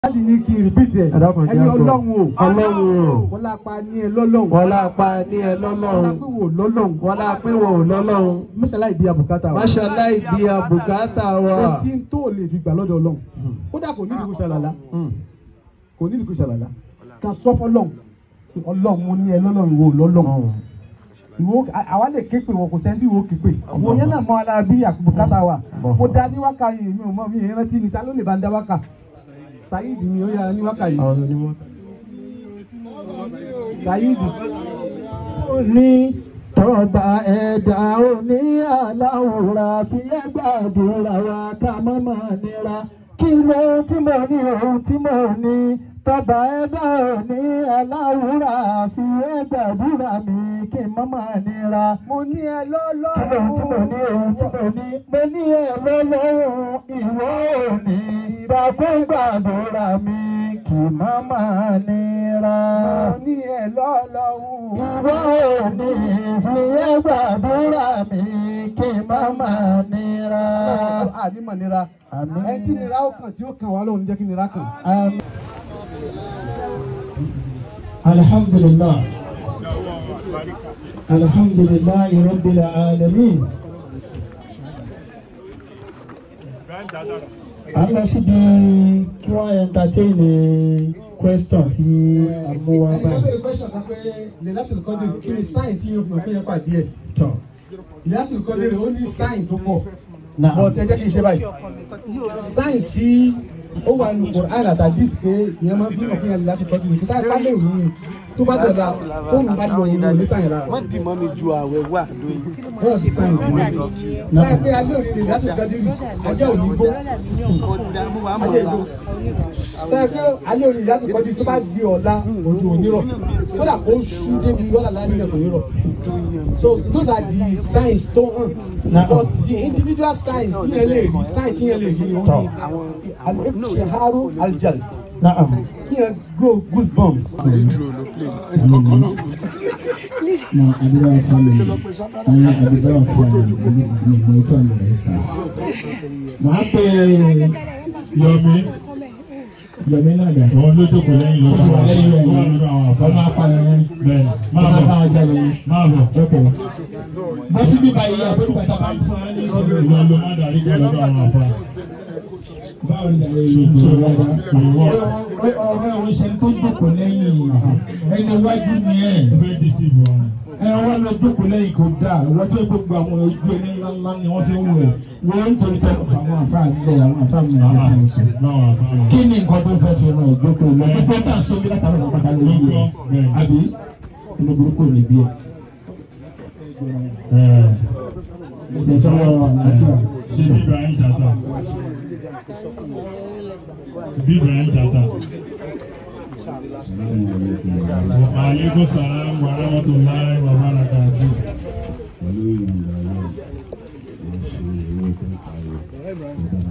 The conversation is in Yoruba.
láti ní kí n repeat ẹ Ẹ dákun, ẹni jẹ́ àgbọ̀. ọlọ́run o Ọlọ́run o. wọ́n lápá ní ẹ lọ́lọ́run wọ́n lápá ní ẹ wọ́n lọ́lọ́run lápé wò lọ́lọ́run wọ́n lápé wò lọ́lọ́run mọ́ṣálá ìdí àbùkátà wa máṣálá ìdí àbùkátà wa. kò sí tó lè fi gbà lọ́dọ̀ ọlọ́run kódà kò ní ìdíkù ṣàlàlá kò ní ìdíkù ṣàlàlá ká sọ fọlọ́run pé ọlọ́run mo ní ẹ lọ́lọ́run wò lọ́lọ́run ìwọ àwa lè ké pé wọn kò sẹ́ńtì ìwọ ké pé àwọn yẹn náà mọ ara bí àbùkátà wa mo dá ní wákà yìí mi ò mọ mi yẹn rántí ni ta ló lè bá ń dá wákà Saheed ni ó yára ní wákà yìí àwọn onímọ̀. Saheed ní tọ́ba ẹ̀dá òní aláwòrán fi ẹgbàdúrà wa ká má máa nira kí ló tí mo ní ohun tí mo ní tọ́ba ẹ̀dá òní aláwòrán fi ẹgbàdúrà mi kí má máa nira. mo ní ẹ kí ló lọ́lọ́run tí mo ní ohun tí mo ní mo ní ẹ̀rọ lọ́rùn ìwọ òní ìdákùn gbàdúrà mi kí má máa nira. mo ní ẹ lọ́lọ́run Ìwọ òní ìfìyẹ́ gbàdúrà mi kí n má máa nira. àdìmọ̀ nira Àmín. ẹ tí nira ó kàn tí ó kàn wá lóhun jẹ́ kí nira kàn. Àmín. Alhamdulillah. Alhamdulillah rabbil alamin. A lọ síbi kí wọ́n entertain question tí a mú wá ẹni tó báyìí. bẹ̀rẹ̀ question kan pé lẹ́lẹ́tìlú kọ́dé kí ni sáìn tí yóò fi hàn pé yẹn pàdé ẹ̀. Tọ́. lẹ́lẹ́tìlú kọ́dé ó ní sáìn tó pọ̀ Náà. bọ̀ tẹ jẹ́ kí n ṣe báyìí. sáìn tí ó wà nù Quran àtàdís pé ìyẹn máa ń fi hàn pé yẹn lẹ́lẹ́tìlú kọ́dé nìkan táyà pálẹ̀ òun ni tó bá dọ̀la tóun bá lọ òun ní nípa yẹn lára. wọ́n dì mọ́ mi ju àwẹ̀ wà lóyún. one of the signs ni. báyìí pé alẹ́ òní lẹ́lẹ́tìlú kọ́dé ajá òní gbó kódà mo wà mọ̀ ajá ọ́la. ìgbó. báyìí pé alẹ́ òní lẹ́lẹ́tìlú kọ́dé tó bá di ọ̀la òjò òní rọ̀ kódà kó ṣú débi wọ́n làlá nígbà kò ní rọ̀. So those are the signs tó hàn. Because the individual signs tí yẹn lè rí sign tí yẹn lè rí òun ni al-iqtiharu al-jalb Naam. kí yẹn grow goosebumps. na adịrị afọ mere onye adịrị afọ mere n'igbo otu a mere ka Màá pe Yọ̀mí, yọmi náà dà àwọn ló jókòó lẹ́yìn ló ó ti wà lẹ́yìn rẹ̀ wà lọ́dọ̀ àwọn àfa. ọmọ apààyàn Bẹ́ẹ̀ni, máa ọmọ bọ̀, apààyàn jáde yìí máa bọ̀. ok bó síbí báyìí àbúrò bàtà bá ń fún wa ní ìjọba Ìwọ ló má darí kan lọ́dọ̀ àwọn àfa. báwo ni àyè yìí ń sọ wáyà Ìwọ ọ̀rọ̀ òun ṣe tó jókòó lẹ́yìn ẹni wájú ni ẹ̀ fẹ́ dísìbò wọn. ẹ wọ́n lọ jókòó lẹ́yìn kò dáa wọ́n tó gbogbo àwọn ojú ẹni ńláńlá ni wọ́n fi ń wẹ̀ wọ́n ń torí tẹ́lẹ̀ fún àwọn àfa àdúgbò àwọn àfa mi ní Àhà, ìlú ìṣẹ̀. báwọn àfa wọn. kí ni nǹkan tó fẹ́ fi ràn ìjókòó lọ gbogbo tá à ń sọ́bí látara ọ̀pọ̀ pátá lórí yẹn àbí inú burúkú ò ní bí ẹ. Ẹ̀, ìtẹ̀sọ́wọ́ àlàáfíà Ṣé bí Ibrahim Jata? Bí Ibrahim Jata. Aleykum salaam wa rahmatulahi wa barakatuh. pẹ̀lú ìrìnàjò náà wọ́n ṣe owó tó ń parí ọ̀dọ́